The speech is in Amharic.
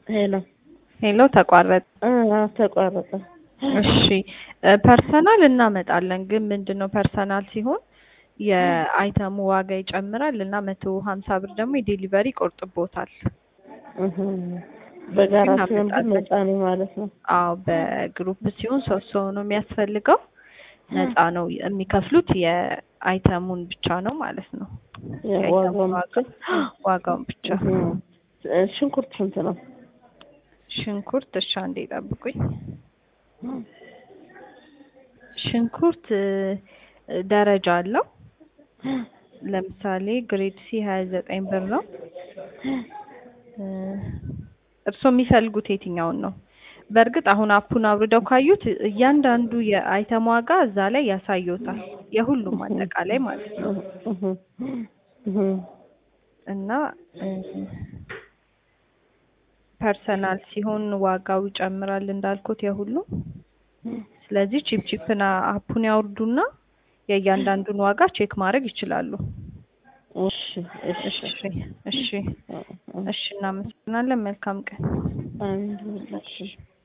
ሄሎ ሄሎ ተቋረጠ። አ ተቋረጠ። እሺ ፐርሰናል እናመጣለን፣ ግን ምንድነው ፐርሰናል ሲሆን የአይተሙ ዋጋ ይጨምራል እና መቶ ሀምሳ ብር ደግሞ የዴሊቨሪ ይቆርጥቦታል። እህ በጋራ ሲሆን ግን እናመጣለን። ነፃ ነው ማለት ነው። አዎ በግሩፕ ሲሆን ሶስት ሰው ነው የሚያስፈልገው። ነፃ ነው የሚከፍሉት የአይተሙን ብቻ ነው ማለት ነው። የዋጋውን ዋጋ ብቻ ዋጋውን ብቻ። እህ ሽንኩርት ስንት ነው? ሽንኩርት እሺ አንዴ ጠብቁኝ። ሽንኩርት እ ደረጃ አለው። ለምሳሌ ግሬድ ሲ ሀያ ዘጠኝ ብር ነው። እ እርስዎ የሚፈልጉት የትኛውን ነው? በእርግጥ አሁን አፑን አውርደው ካዩት እያንዳንዱ የአይተም ዋጋ እዛ ላይ ያሳየዎታል። የሁሉም አጠቃላይ ማለት ነው። እህ እህ እና እ ፐርሰናል ሲሆን ዋጋው ይጨምራል እንዳልኩት የሁሉም። ስለዚህ ቺፕ ቺፕን አፑን ያውርዱና የእያንዳንዱን ዋጋ ቼክ ማድረግ ይችላሉ። እሺ እሺ እሺ እሺ እሺ እናመሰግናለን። መልካም ቀን። አሜን። እሺ